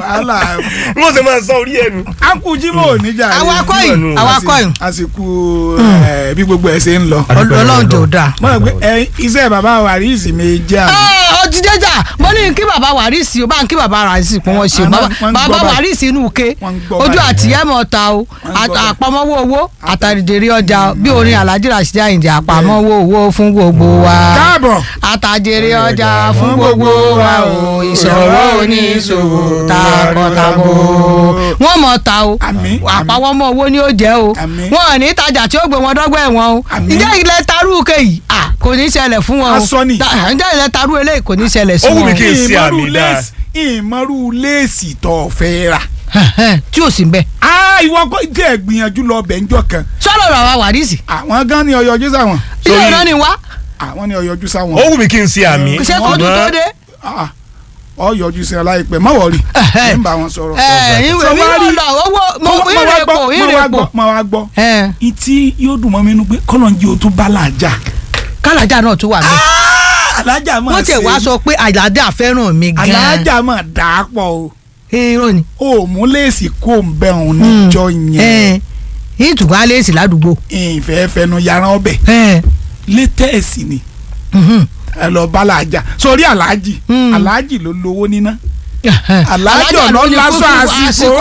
wàhálà wọ́n sì máa sọ orí ẹnu. akujimo oníjà rẹ awakọ̀ yìí awakọ̀ yìí àsìkò ẹ, bí gbogbo ẹ ṣe ń lọ. ọlọ́run tó dáa. mo rò pé ẹ, iṣẹ́ bàbá wa rí ìsinmi jẹ́ àná. ó ti jẹjà mo ní kí bàbá wàrísì ó bá ń kí bàbá wàrísì kún wọn ṣe Àná bàbá wọ́n ń bàbá gbọ́ báyìí. wàrísì inú ke Wọ́n ń gbọ́ ojú báyìí. àtìyẹ́ mọ̀ ta o ń gbọ́ báyìí. àpamọ́wọ́ owó àtàdìdèrè ọjà bí orin alhaji rasheed ayinde àpamọ́wọ́ owó fún gbogbo wa káàbọ̀ àtàdèrè ọjà fún gbogbo wa o ìṣòro oníṣòwò takọtabo wọ́n mọ̀ ta o Àmín, àpamọ́wọ́ owó ni ó jẹ́ o Àmín. wọn ò ní tajà tí ó gbé wọn dọ́gbọ́ ẹ̀wọ̀n o Àmín. ǹjẹ́ ilẹ̀ tarú kéyìí à kò ní ṣẹlẹ̀ fún wọn o Aṣọ ni. Da- ǹjẹ́ ilẹ̀ tarú eléyìí kò ní ṣẹlẹ̀ sí Ó wù wọn mí o. kí n ṣe ìmọ̀rú àmì dáa. léèsì ìmọ̀rú léèsì tó fẹ́ rà. tí ò sí ń bẹ. Ah, ìwọ kò tí ẹ gbìyànjú lọ bẹ̀ ńjọ́ kan sọ́dọ̀ rà wá wàrísì àwọn gan ni ọyọjú sáwọn ilé Sórí- ìran ni wá àwọn ni ọyọjú sáwọn. ó wù mí kí n ṣe àmì. kò ṣe kójú tó dé. Ah, ọyọjú sí aláìpẹ́ má wọrí Ẹhẹ́. ń bá wọn sọ̀rọ̀. ẹ ìwé Sọ mi wá yóò rí- lọ owó mo Má- má wá ìrè gbọ́, pò má ìrè wá pò. gbọ́, má wá gbọ́ ẹ ìtí yóò dùn mọ́ mi nínú pé kọ́lọ́njì ò tún bá làjà. kálájà náà tún wà bẹ́ẹ̀. alájà máa wọ́n tiẹ̀ wá sọ pé àjàdá fẹ́ràn mi gan-an. alájà máa dà á pọ̀ o irọ́ ni. ò mú léèsì kó ń bẹ̀ òun níjọ́ yẹn ẹ ìtùkọ́ alẹ́ sí ládùúgbò. ìfẹ́ fẹnu yàrá ọbẹ̀ ẹ létẹ́ẹ̀sì ni mhm. ẹ lọ bá làjà sórí aláàjì Mm. aláàjì ló lówó níná aláàjì Alájà ọ̀nà ló ní lásán kúkú àsìkò.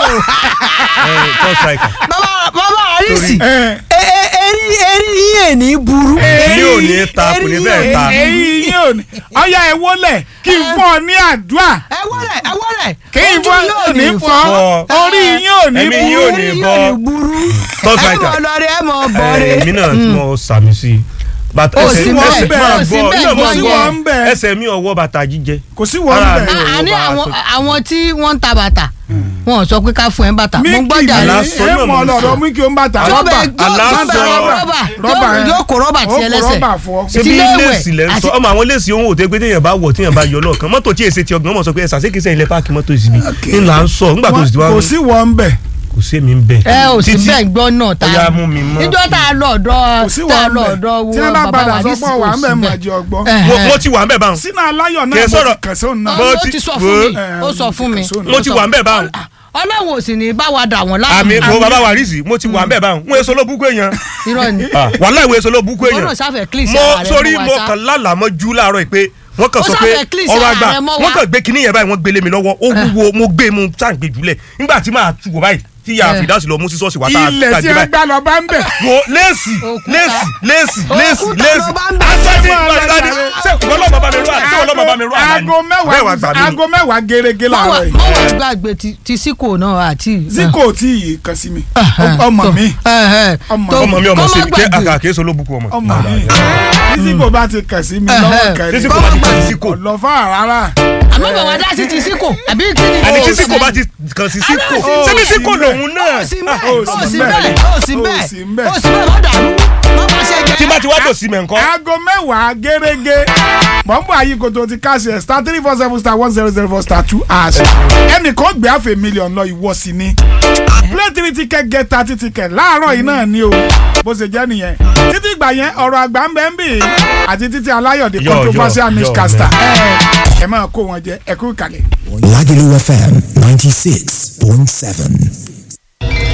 first striker. bàbá bàbá àrísì Ẹ, eri eri yín ẹ̀ ní burú. èmi ò ní ta kò ní bẹ́ẹ̀ ta. èyí yín ò ní ọyá ẹ wọlé kí n fún ọ ní àdúrà ẹ wọlé ẹ wọlé. kí n fún ọ ní fọ fọ́. orí yín ò ní Ẹ̀mí yín ò burú. ní Orí bọ́. yóò ní burú. First ẹ striker. mọ̀ lọ́rẹ́ ẹ mọ̀ Ẹ, bọ̀rẹ́. èmi náà tí mo sàmì sí i. bàtà Ó ẹsẹ̀ sì bẹ́ẹ̀, ẹsẹ̀ bẹ́ẹ̀, máa ó sì gbọ́ bẹ́ẹ̀, ilé ó ọmọ sì gbọ́ wọ́n ń bẹ̀. ẹsẹ̀ mi ọwọ́ bàtà jíjẹ. kò sí wọn Ara bẹ̀. mi ò- a ní bá a àwọn sọ. àwọn tí wọ́n ń ta bàtà wọn ò sọ pé ká fún ẹ bàtà mo ń míkì gbọ́jà ní rẹ Aláṣọ ẹ náà mọ mo ń lọ́dọ̀ sọ. mú kí o ń bàtà tó rọ́bà bẹ aláṣọ. tó bẹ rọ́bà Rọ́bà tó- yẹn. yóò kó rọ́bà Ó tí ẹ kó lẹ́sẹ̀ rọ́bà fún ọ. ṣé Ti bí ilé ìwẹ̀ léèsì lẹ́ ń sọ àti- ọmọ àwọn léèsì ohun òtẹ́ pé téèyàn bá wọ̀ téèyàn bá yọ lọ́ọ̀kan mọ́tò tí èsì ti ọgbọ̀n mọ̀ sọ pé ẹ̀sà sékèsè ilẹ̀ páàkì mọ́tò ìsibí ńlá ń sọ nígbà tó sì ti wá kò sí wọn bẹ̀ kò sí èmi ń bẹ̀. ẹ ò sì Títí- bẹ́ẹ̀ gbọ́ náà ta Ó yá, mú mi mọ́. níjọ́ tá a lọ ọ̀dọ̀ kò sí tá a wọn lọ bẹ̀ ọ̀dọ̀ wo tí wọ́n bá bàbá padà wa sọ ní pé wà ń bẹ̀ sí mọ̀ òsì jẹ́ ọgbọ́n. bẹ́ẹ̀. Mo- mo ti wà ń bẹ̀ báwọn sínú aláyọ̀ Kì náà í mo sọ̀rọ̀- ti kàn sí òun náà. Bó ó ti- ti sọ wo- fún mi Eh, ó sọ fún mi mo ti wà ń bẹ̀ báwọn ọlọ́run ò sì ní bá wa dà wọ́n àmì láàmú mo bàbá wa rí sí mo ti wà ń bẹ̀ báwọn wọn èso ló búkú èèyàn irọ́ ni wàhálà ìwé èso ló búkú Ìwọ èèyàn náà sáfẹ́ clean sí mo ara rẹ sórí mọ́ wa mo sá. kàn lálàmọ́ jú láàárọ̀ yìí pé wọ́n kàn Ó sọ pé sáfẹ́ clean sí ọ̀rọ̀ ara àgbà rẹ mọ́ wa. wọ́n kàn gbé kinní yẹn báyìí wọ́n gbélé mi lọ́wọ́ ó wúwo mo gbé mu sáǹgbé jùlẹ̀ nígbà tí màá tu wò báyìí tí yà Eh. fìdásí lọ mú sí sọ́ọ̀sì wá tá a ilẹ̀ tá a tí gbé ẹ báyìí gbà lọ bá ń bẹ̀. wo léèsì Òkúta. léèsì léèsì léèsì Òkúta léèsì ló bá ń bẹ̀. asẹ́sì Máa lọ gbàdúrà jàre. ṣé ìwọ lọ́mọ bá mi rú àná ṣé ìwọ lọ́mọ bá mi rú àná ni aago bẹ́ẹ̀ wá gbà mẹ́wàá mí ni. aago mẹ́wàá gẹ́gẹ́ láàárọ̀ yìí. mọ́wọ́ gbàgbé ti- ti síkò náà àti. ziko tí yìí kan sí mi ọmọ mi Ọmọ- ọmọ mi ọmọ kọ́ sí má mi kí gbàgbé. àkàkẹ́ sọ ló bukú ọmọ. ọmọ mi bí ziko bá ti kàn sí mi lọ́wọ́ Ẹhẹ́. kan tí ní síkò bá ti kàn sí síkò lọ fún àrárá. àmọ́ bàbá dá sí ti síkò àbí kí ni. àní tí Ó síkò sì- bá ti kàn sí síkò Ó ṣebí sì síkò bẹ́ẹ̀. lòun náà ó sì bẹ́ẹ̀ ó ó sì sì bẹ́ẹ̀. bẹ́ẹ̀ ó sì Ó bẹ́ẹ̀ sì bẹ́ẹ̀. ó sì bẹ́ẹ̀ má dàrú má bá ṣe jẹ́. tí bá ti wá tò sí mẹ́ńkọ́. aago mẹ́wàá gẹ́gẹ́ mọ̀nbọ̀ ayíkoto ti káṣí ẹ̀ star three four seven star one zero zero four star two hash ẹnìkan gbé àfẹ mílíọ̀nù lọ ìwọ sí ni play three ticket get thirty ticket láàárọ̀ yìí náà ni o bó ṣe jẹ́ nìyẹn títí ìgbà yẹn ọ̀rọ̀ àgbà ń bẹ́ ń bì í àti títí aláyọ̀dé Yọ̀, controversial yọ̀, yọ̀, newscaster ẹ máa kó wọn jẹ ẹ kú ìkàlẹ̀. Lagelu FM 96.7.